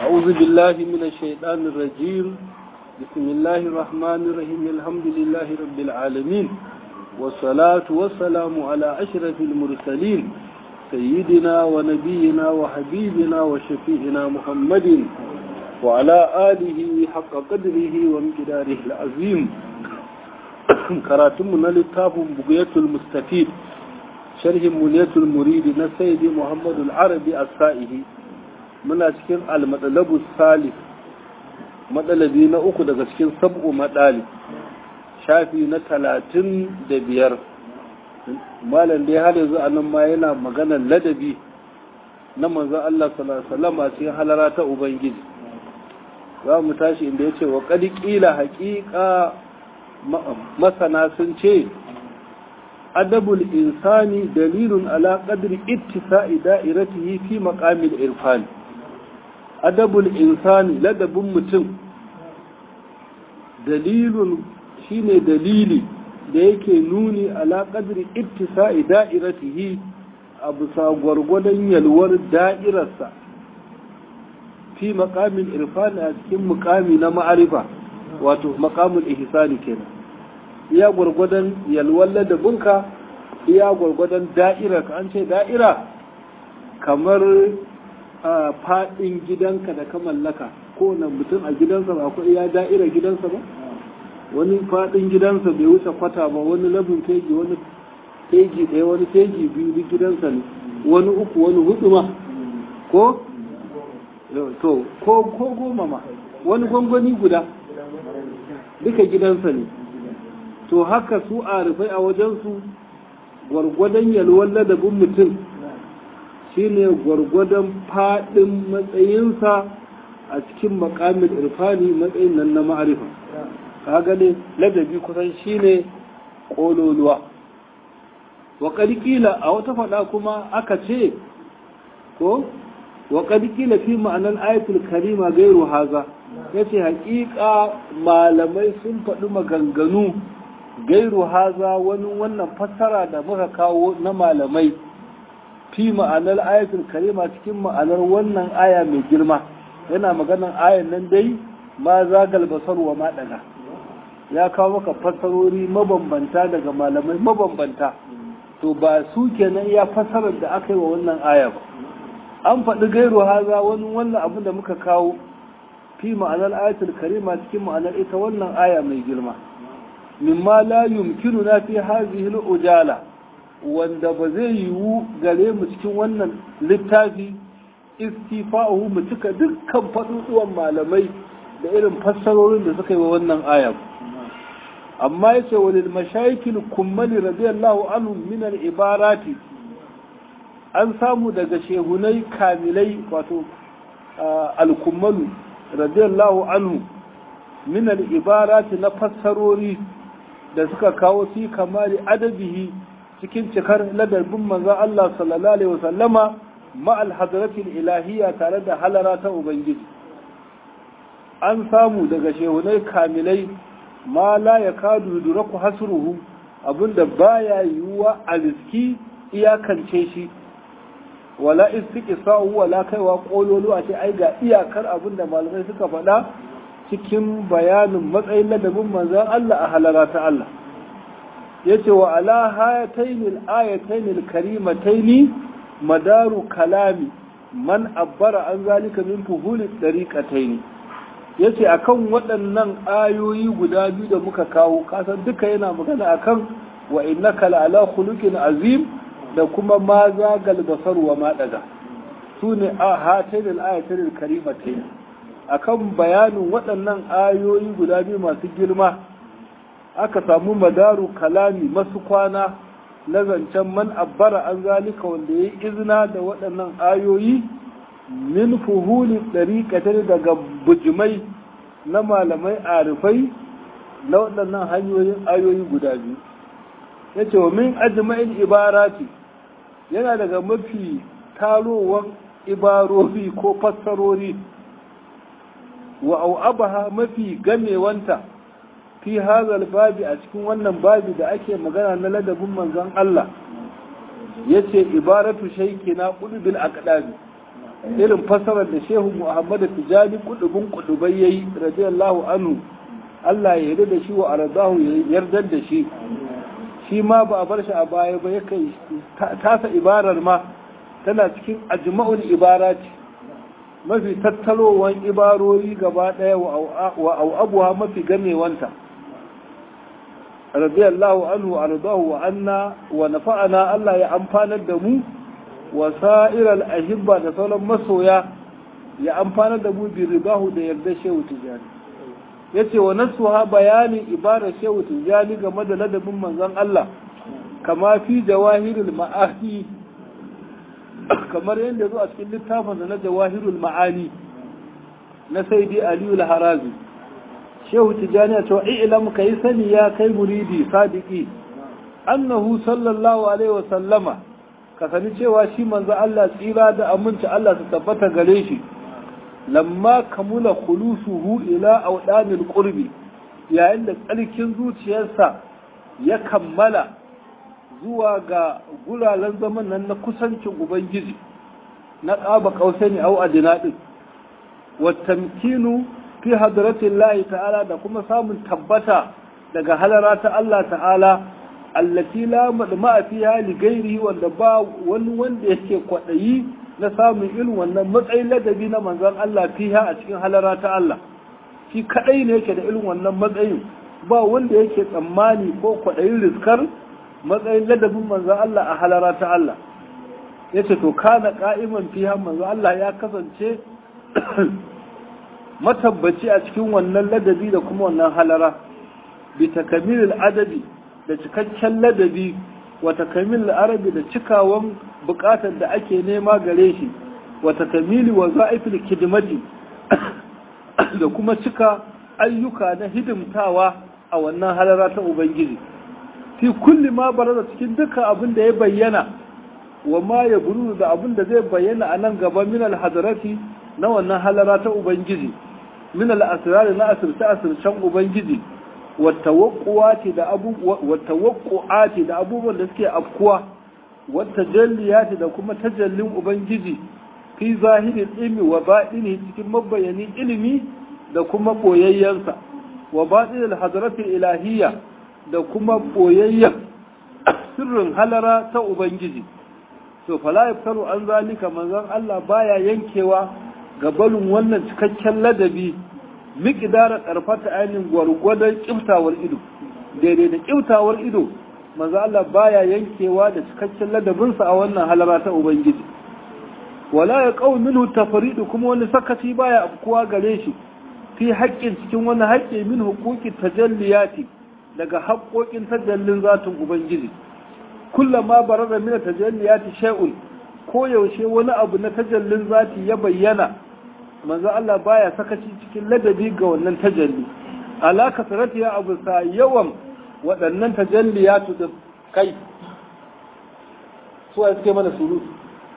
أعوذ بالله من الشيطان الرجيم بسم الله الرحمن الرحيم الحمد لله رب العالمين والصلاة والسلام على أشرف المرسلين سيدنا ونبينا وحبيبنا وشفيعنا محمد وعلى آله حق قدره ومقداره العظيم كراتمنا للتاف بقية المستفيد شرح منية المريد نسيد محمد العربي السائه muna cikin almatsalabu salif matsalabi na uku daga cikin sab'u matsali shafi na talatin da biyar malam dai har yanzu a nan ma yana maganar ladabi na manzan Allah sallallahu a cikin halara ta Ubangiji za mu tashi inda ya ce wa ƙila haƙiƙa masana sun ce adabul insani dalilun ala qadri ittisa'i da'iratihi fi maqamil irfani adabul insani ladabin mutum dalilun shine dalili da yake nuni ala qadri ittisa'i da'iratihi a bisa gwargwadon yalwar da'irarsa fi maqamin irfani a cikin muqami na ma'arifa wato maqamul ihsani kenan iya gwargwadon yalwar ladabinka iya gwargwadon da'irarka an ce da'ira kamar a faɗin gidanka da ka mallaka ko na mutum a gidansa ba akwai iya da'ira gidansa ba wani faɗin gidansa bai wuce kwata ba wani labin teji wani teji ɗaya wani teji biyu duk gidansa ne wani uku wani hudu ma ko to ko ko goma ma wani gwangwani guda duka gidansa ne to haka su a rufai a wajensu gwargwadon yalwar ladabin mutum shine gwargwadon faɗin matsayinsa a cikin makamin irfani matsayin nan na ma'arifa kaga ne ladabi kusan shine ƙololuwa wa ƙarƙila a wata faɗa kuma aka ce ko wa ƙarƙila fi ma'anar ayatul karima gairu haza ya ce haƙiƙa malamai sun faɗi maganganu gairu haza wani wannan fassara da muka kawo na malamai fi ma'anar ayatul karima cikin ma'anar wannan aya mai girma yana maganar ayan nan dai ma zagal basar wa ma daga ya kawo maka fassarori mabambanta daga malamai mabambanta to ba su kenan ya fassarar da aka yi wa wannan aya ba an faɗi gairu haza wani wannan abin da muka kawo fi ma'anar ayatul karima cikin ma'anar ita wannan aya mai girma mimma la yumkinu na fi hazihi ujala wanda ba zai yiwu gare mu cikin wannan littafi istifa'uhu mu cika dukkan faɗuɗuwan malamai da irin fassarorin da suka yi wa wannan aya amma ya ce wani mashayikil kummali radiyallahu anhu min ibarati an samu daga shehunai kamilai wato al-kummalu radiyallahu anhu min ibarati na fassarori da suka kawo fi kamari adabihi cikin cikar ladabin manzon Allah sallallahu alaihi wasallama ma'al hadratil ilahiyya tare da halara ta ubangiji an samu daga shehunai kamilai ma la yakadu yudraku hasruhu abinda baya yiwuwa a riski iyakance shi wala istiqsa'u wala kaiwa kololo a ce ai ga iyakar abinda malamai suka faɗa cikin bayanin matsayin ladabin manzon Allah a halara ta Allah yace wa ala hayatayn al-ayatayn al-karimatayn madaru kalami man abbara an zalika min fuhuli dariqatayn yace akan waɗannan ayoyi guda biyu da muka kawo kasan duka yana magana akan wa innaka la'ala khuluqin azim da kuma ma zagal basar wa ma daga sune a hatayn al-ayatayn al-karimatayn akan bayanin waɗannan ayoyi guda biyu masu girma aka samu madaru kalami masu kwana na zancen man abbara an zalika wanda ya yi izina da waɗannan ayoyi min fuhuli ɗariƙatar daga bujimai na malamai arifai na waɗannan hanyoyin ayoyi guda biyu ya ce wa min ajma'in ibarati yana daga mafi tarowar ibarori ko fassarori wa au'abaha mafi gamewanta fi hazal babi a cikin wannan babi da ake magana na ladabin manzon Allah yace ibaratu shaykina qulbil aqdabi irin fasarar da shehu muhammad tijani kudubin kudubai yayi radiyallahu anhu Allah ya yarda da shi wa arzahu ya yarda da shi shi ma ba a bar shi a baya ba yake tasa ibarar ma tana cikin ajma'ul ibarati mafi tattarowan ibarori gaba daya wa abuwa mafi gamewanta radiyallahu anhu ardahu wa anna wa nafa'ana Allah ya amfanar da mu wa sa'iral ahibba da sauran masoya ya amfanar da mu bi ribahu da yarda shehu tijani yace wa nasuha bayanin ibara shehu tijani game da ladabin manzon Allah kama fi jawahirul ma'ani kamar yadda zo a cikin littafin na jawahirul ma'ani na saidi aliyu harazi shehu tijani to ilam kai sani ya kai muridi sadiki annahu sallallahu alaihi wa sallama ka sani cewa shi manzo Allah tsira da aminci Allah su tabbata gare shi lamma kamula khulusuhu ila awdanil qurbi yayin da tsarkin zuciyarsa ya kammala zuwa ga guraren zaman nan na kusancin ubangiji na ƙaba ƙausani au adina ɗin wattamkinu fi hadratin lahi ta'ala da kuma samun tabbata daga halara ta Allah ta'ala allati la madma fiha li ghairihi wanda ba wani wanda yake kwadayi na samun irin wannan matsayin ladabi na manzon Allah fiha a cikin halara ta Allah shi kadai ne yake da irin wannan matsayin ba wanda yake tsammani ko kwadayin riskar matsayin ladabin manzon Allah a halara ta Allah yace to kana qa'iman fiha manzon Allah ya kasance matabbaci a cikin wannan ladabi da kuma wannan halara bi takamilil adabi da cikakken ladabi wa takamilil arabi da cikawan bukatar da ake nema gare shi wa takamili wa za'ifil kidmati da kuma cika ayyuka na hidimtawa a wannan halara ta ubangiji fi kulli ma baraza cikin duka abin da ya bayyana wa ma ya buru da abin da zai bayyana a nan gaba min alhadarati na wannan halara ta ubangiji min al-asrar na asirce asircen ubangiji wa tawaqquati da abu wa tawaqqu'ati da abubuwan da suke afkuwa wa tajalliyati da kuma tajallin ubangiji fi zahirin ilmi wa baɗini cikin mabayanin ilimi da kuma boyayyansa wa baɗin al-hadarati ilahiyya da kuma boyayyan sirrin halara ta ubangiji to fala yaftaru an zalika manzon Allah baya yankewa gabalin wannan cikakken ladabi miƙidara ƙarfata ainihin gwargwadon ƙiftawar ido daidai da ƙiftawar ido manzo Allah baya yankewa da cikakken ladabinsa a wannan halara ta ubangiji wala ya qaw minhu tafridu kuma wani sakaci baya afkuwa gare shi fi haƙƙin cikin wani haƙƙi min huquqi tajalliyati daga haƙƙoƙin tajallin zatin ubangiji kullama barara min tajalliyati shay'un ko yaushe wani abu na tajallin zati ya bayyana manzo Allah baya sakaci cikin ladabi ga wannan tajalli alaka sarati ya abu sa yawan waɗannan tajalliyatu da kai su a suke mana surutu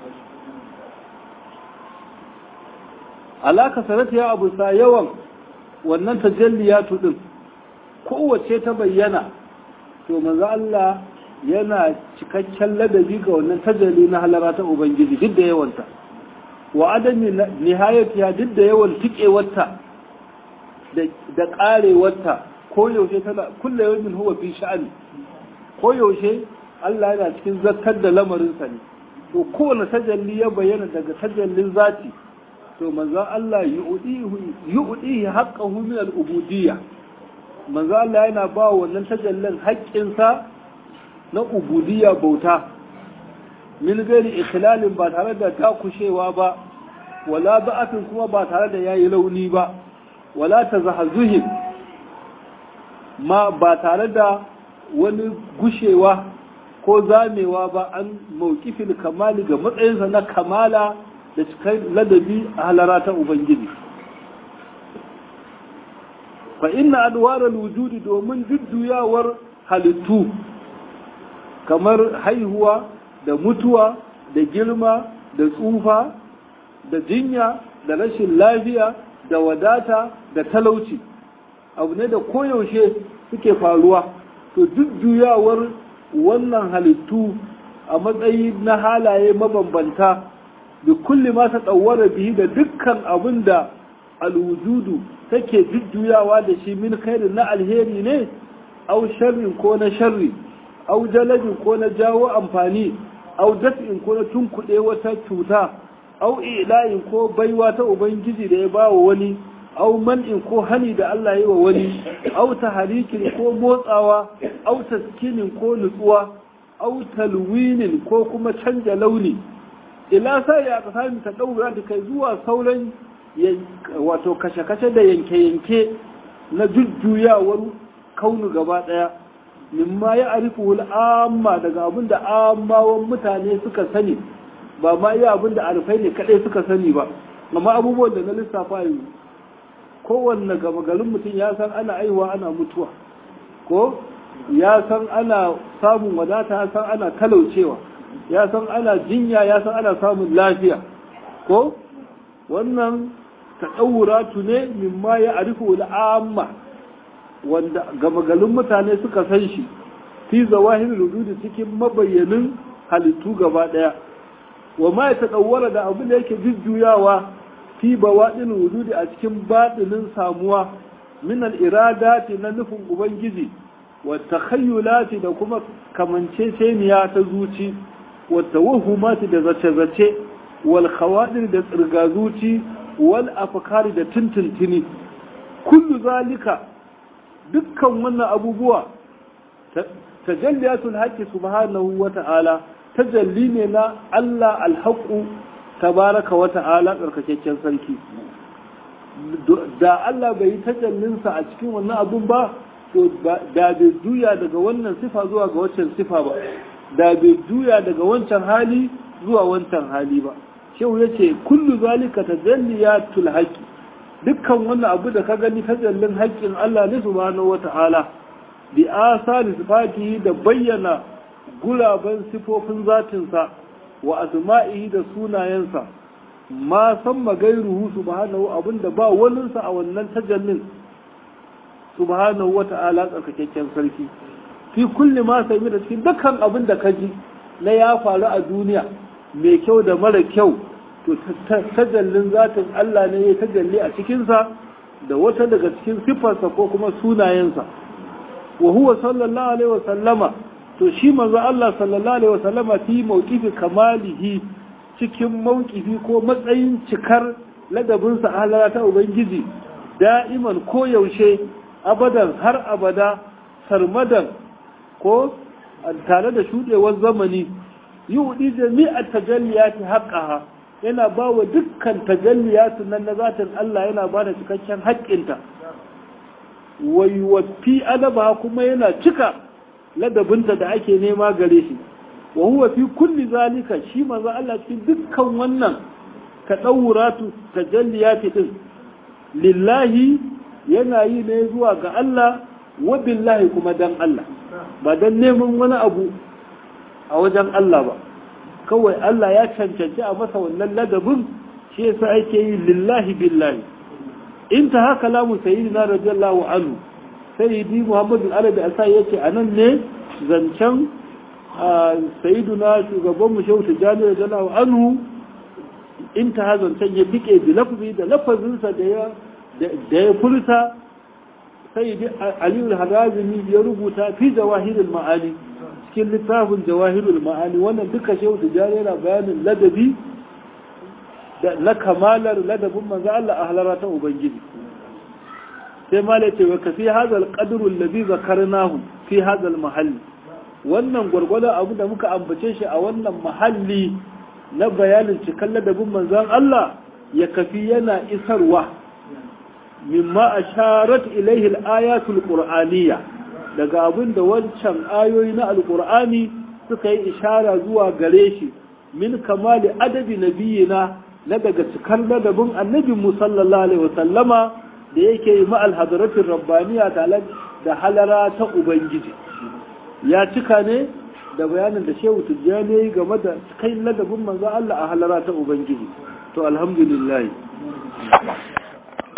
alaka sarati ya abu sa yawan wannan tajalliyatu din kowace ta bayyana to manzo Allah yana cikakken ladabi ga wannan tajalli na halara ta ubangiji duk da yawanta wa adami nihayatiya duk da yawan tikewarta da karewarta ko yaushe tana kulle yawmin huwa fi sha'ani ko yaushe Allah yana cikin zakkar da lamarin sa ne to kowane tajalli ya bayyana daga tajallin zati to manzo Allah yu'dihi yu'dihi haqqahu min al-ubudiyya manzo Allah yana ba wannan tajallin haƙƙinsa na ubudiyya bauta min gairi ikhlalin ba tare da takushewa ba wala ba'atin kuma ba tare da yayi launi ba wala tazahazuhin ma ba tare da wani gushewa ko zamewa ba an mawqifil kamali ga matsayinsa na kamala da cikin ladabi a halara ta ubangiji fa inna adwaral wujudi domin jujjuyawar halittu kamar haihuwa da mutuwa da girma da tsufa da jinya da rashin lafiya da wadata da talauci abu ne da koyaushe suke faruwa to duk juyawar wannan halittu a matsayi na halaye mabambanta bi kulli ma ta tsawara bihi da dukkan abin da alwujudu take jujjuyawa da shi min khairin na alheri ne au sharrin ko na sharri au jalabin ko na jawo amfani au daf'in ko na tunkuɗe wata cuta au ila'in ko baiwa ta ubangiji da ya bawa wani au man'in ko hani da Allah ya yi wa wani au taharikin ko motsawa au taskinin ko nutsuwa au talwinin ko kuma canja launi ila sai ya kasani ta daura da kai zuwa sauran wato kashe-kashe da yanke-yanke na jujjuyawar kaunu gaba daya mimma ya arifu amma daga abin da ammawan mutane suka sani ba ma iya abin da arifai ne kadai suka sani ba amma abubuwan da na lissafa yanzu kowanne gaba garin mutum ya san ana aiwa ana mutuwa ko ya san ana samun wadata ya san ana talaucewa ya san ana jinya ya san ana samun lafiya ko wannan taɗauratu ne mimma ya arifu al'amma wanda gama garin mutane suka san shi fi zawahir rududi cikin mabayyanin halittu gaba ɗaya wa ma ya taɗaura da abin da yake jujjuyawa fi bawaɗin wujudi a cikin baɗinin samuwa min al-iradati na nufin ubangiji wa takhayyulati da kuma kamanceceniya ta zuci wa tawahumati da zace-zace wal khawadir da tsirga zuci wal afkari da tintintini kullu zalika dukkan wannan abubuwa tajalliyatul haqqi subhanahu wa ta'ala tajalli ne na Allah al-haqqu tabaraka wa ta'ala tsarkakakken sarki da Allah bai yi tajallinsa a cikin wannan abun ba to da bai juya daga wannan sifa zuwa ga wancan sifa ba da bai juya daga wancan hali zuwa wancan hali ba shehu ya ce kullu zalika tajalliyatul haqqi dukkan wannan abu da ka gani tajallin haƙƙin Allah ne subhanahu wata'ala bi asari sifati da bayyana guraben sifofin zatinsa wa asma'ihi da sunayensa ma san magairuhu subhanahu abinda ba waninsa a wannan tajallin subhanahu wa ta'ala tsarkakakken sarki fi kulli ma sami da cikin dukkan abin da ka ji na ya faru a duniya mai kyau da mara kyau to tajallin zatin Allah ne ya tajalli a cikinsa da wata daga cikin siffarsa ko kuma sunayensa wa huwa sallallahu alaihi wa sallama to shi manzo Allah sallallahu alaihi wa sallama fi mawqifi kamalihi cikin mawqifi ko matsayin cikar ladabinsa a halara ta ubangiji da'iman ko yaushe abadan har abada sarmadan ko tare da shudewar zamani yi wudi jami'a tajalliyati haqqaha yana ba wa dukkan tajalliyatu nan na zatin Allah yana ba da cikakken haƙƙinta wai wafi adaba kuma yana cika ladabinta da ake nema gare shi wa huwa fi kulli zalika shi manzo Allah cikin dukkan wannan tadawuratu tajalliyati din lillahi yana yi ne zuwa ga Allah wa billahi kuma dan Allah ba dan neman wani abu a wajen Allah ba kawai Allah ya cancanci a masa wannan ladabin shi yasa ake yi lillahi billahi in ta haka lamu sayyidina radiyallahu anhu sayyidi Muhammad al-Arabi asa yace anan ne zancen sayyiduna shugaban mu shehu tijani radiyallahu anhu in ta zancen ya dike bi lafzi da lafazinsa da ya da ya furta sayyidi Ali al-Harazimi ya rubuta fi jawahirul ma'ani cikin littafin jawahirul ma'ani wannan duka shehu tijani yana bayanin ladabi da na kamalar ladabin manzo Allah a halara ta ubangiji sai malai ce wa kafi hadal qadru alladhi zakarnahu fi hadal mahalli wannan gwargwadon abu da muka ambace shi a wannan mahalli na bayanin cikan ladabin manzon Allah ya kafi yana isarwa mimma asharat ilaihi al-ayatul qur'aniyya daga abin da wancan ayoyi na alqur'ani suka yi ishara zuwa gare shi min kamali adabi nabiyina na daga cikar ladabin annabi mu sallallahu alaihi wasallama da yake yi ma'al hadaratin rabbaniya da halara ta ubangiji ya cika ne da bayanin da shehu tijjani ya yi game da kai ladabin manzo Allah a halara ta ubangiji to alhamdulillah